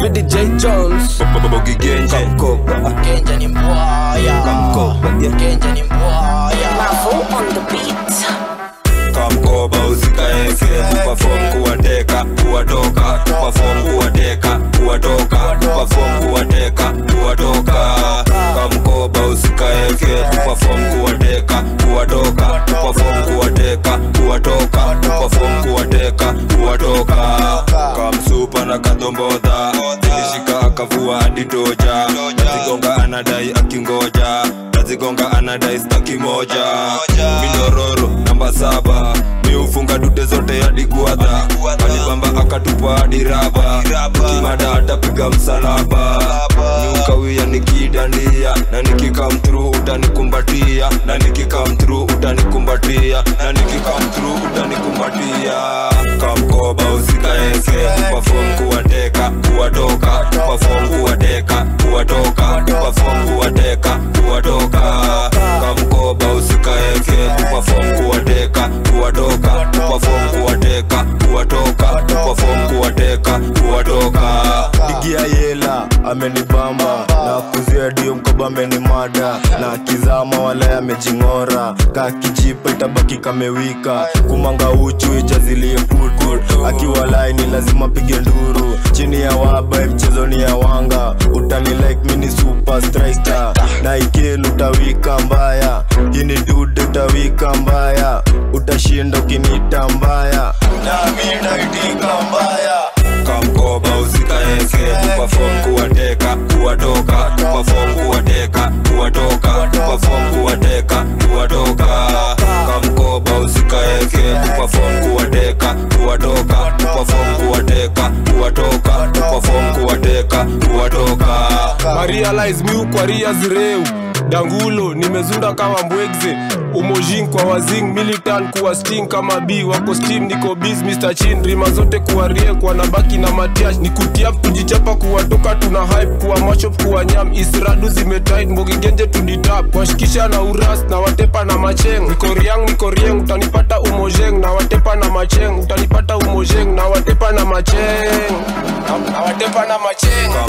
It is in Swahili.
mi DJ Jones Bogi Genje Kamkoba Genja ni mbwaya Kamkoba yeah. Genja ni mbwaya Mavo on the beat. kamkoba usikaeke tupafom kuwateka kuwatoka tupafom kuwateka kuwatoka tupafom kuwateka kuwatoka kamkoba usikaeke tupafom kuwateka kuwatoka tupafom kuwateka kuwatoka tupafom kuwateka kuwatoka kamsupa na kadombodha ilishika akavua hadi toja nazigonga anadai akingoja nazigonga anadai staki moja minororo namba saba miufunga dude zote hadi guadha alibamba akatupa hadi raba kimada atapiga msalaba niukawia nikidandia na nikikamtru utanikumbatia na nikikamtru utanikumbatia na nikikamtru utanikumbatia kamkoba usikaeke tupafom kuwateka kuwatoka tupafom kuwateka kuwatoka tupafom kuwateka kuwatoka kamkoba usikaeke tupafom kuwateka kuwatoka tupafom kuwateka kuwatoka tupafom kuwateka kuwatoka digia yela amenibamba na kuzia dio mkoba amenimada na kizama wala amejing'ora kakijipa itabaki kamewika kumanga uchu ijazilie putu akiwa laini lazima pige nduru chini ya waba mchezoni ya wanga utani like mini super striker na ikilu utawika mbaya hini dude utawika mbaya utashinda ukinita mbaya na mi naitika mbaya kamkoba usikaeke tupafom kuwateka kuwatoka tupafom kuwateka kuwatoka tupafom kuwateka kuwatoka kamkoba usikaeke tupafom kuwateka kuwatoka tupafom kuwateka kuwatoka tupafom kuwateka kuwatoka Marialize miu kwa ria zireu dangulo nimezunda kama mbwegze umojin kwa wazing militan kuwa sting kama b wako steam niko biz mr chin rima zote kuwa rie kwa nabaki na matiash ni kutiap kujichapa kuwatoka tuna hype kuwa machop kuwa nyam isradu zimetit mbogigenje tuditap washikisha na uras na watepa na macheng niko riang niko rieng utanipata umojeng na watepa na macheng utanipata umojeng na watepa na macheng na, na watepa na macheng